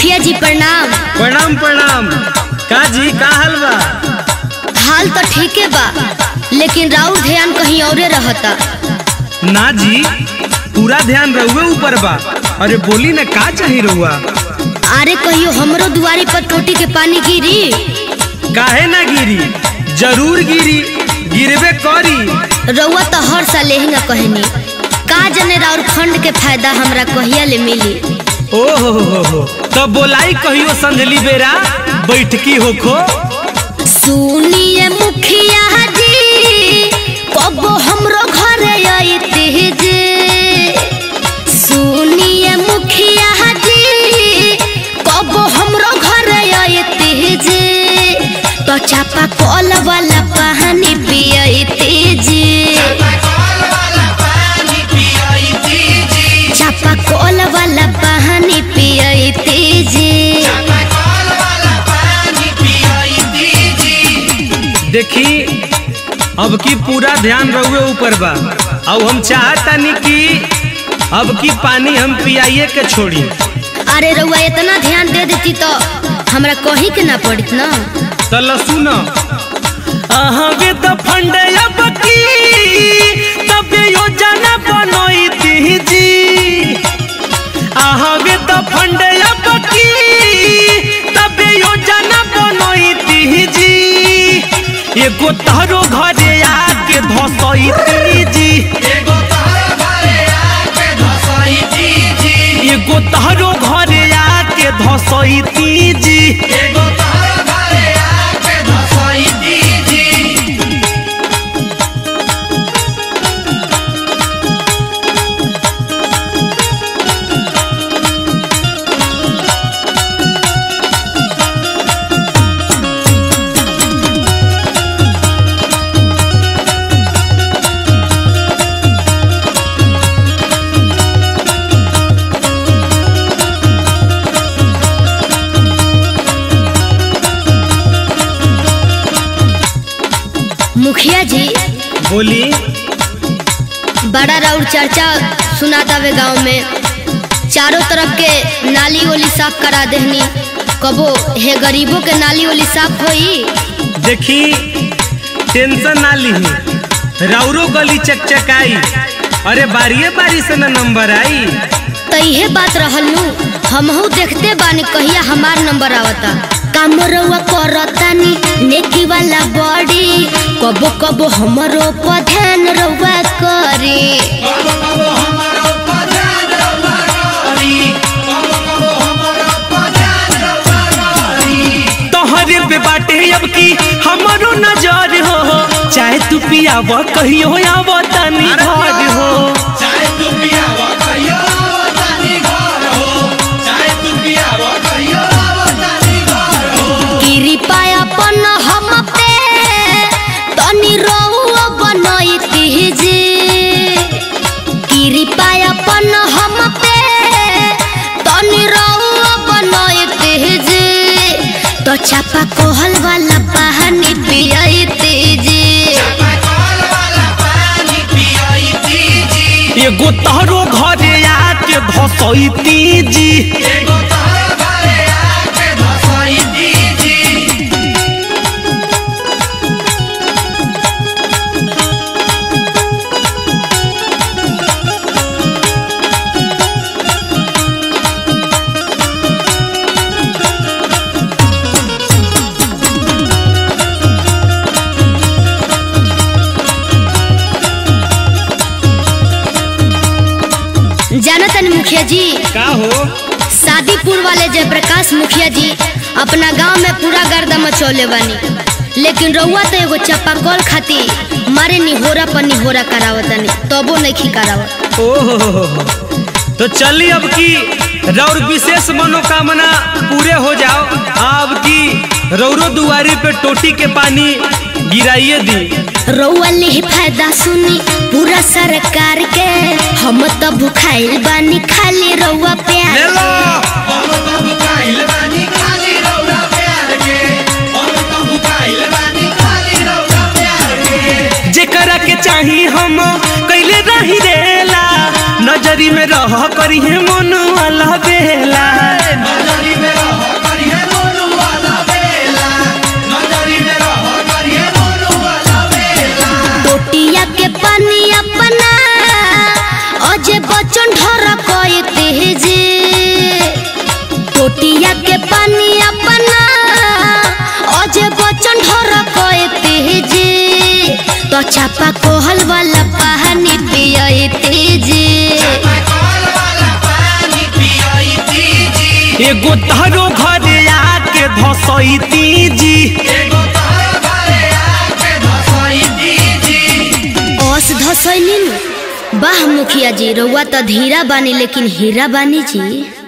मुखिया जी प्रणाम प्रणाम प्रणाम का जी का हाल बा हाल तो ठीके बा लेकिन राउर ध्यान कहीं औरे रहता ना जी पूरा ध्यान रहुए ऊपर बा अरे बोली ना का चाही रहुआ अरे कहियो हमरो दुआरी पर टोटी के पानी गिरी काहे ना गिरी जरूर गिरी गिरबे करी रउआ तो हर साल यही कहनी का जने राउर फंड के फायदा हमरा कहिया ले मिली ओ हो हो हो हो तो बोलाई कहियो संझली बेरा बैठकी होखो सुनिए मुखिया जी कबो हमरो घरे आइते जे सुनिए मुखिया जी कबो हमरो घरे आइते जे तो चापा कल वाला पानी पियते जे चापा कल वाला पानी पियते जे देखी अब की पूरा ध्यान रहुए ऊपर बा अब हम चाहतानी कि अब की पानी हम पियाइए के छोड़ी अरे रउआ इतना ध्यान दे देती तो हमरा कहीं के ना पड़त ना तल सुन अहगे त फंड अब की तब योजना बनैती जी अहगे त फंड अब की तब योजना बनैती जी एगो तहरो घरे आके धसैती जी एगो तहरो घरे आके धसैती जी मुखिया जी बोली बड़ा राउर चर्चा सुनाता वे गांव में चारों तरफ के नाली ओली साफ करा देहनी कबो हे गरीबों के नाली ओली साफ होई देखी टेंशन ना लीही राउरो गली चकचकाई अरे बारिये बारी से ना नंबर आई तो इहे बात रहल नु हमहू देखते बानी कहिया हमार नंबर आवता काम रउआ करतानी नेकी वाला बॉडी कबो कबो हमरो पर ध्यान रउआ करे तोहरे पे बाटे अब की हमारो नजर हो चाहे तू पियाव कहियो आव तनी घर हो गिरी पाया पन हम पे तनी रउआ बनैती जे गिरी पाया पन हम पे तनी रउआ बनैती जे तो चापा कोहल वाला पानी पियते जे एगो तहरो घरे आके धसैती जी जाना तनी मुखिया जी का हो शादीपुर वाले जयप्रकाश मुखिया जी अपना गांव में पूरा गर्दा मचौले बानी लेकिन रउआ तो एगो चपाकल खाती मारे निहोरा पर निहोरा करावतनी तबो नहीं करावत ओ हो हो हो हो। तो चली अब की रौर विशेष मनोकामना पूरे हो जाओ अब की रौरो दुआरी पे टोटी के पानी गिराइए दी रउआ ले फायदा सुनी पूरा सरकार के हम तो भुखाइल बानी खाली रउआ प्यार ले लो जेकरा के चाही हम कैले रही रेला नजरी में रह करी है मन वाला बेला तो चापा कोहल वाला पानी पियती जी एगो तहरो घरे आके धसैती जी ओस धसैनी वाह मुखिया जी रउआ तो धीरा बानी लेकिन हीरा बानी जी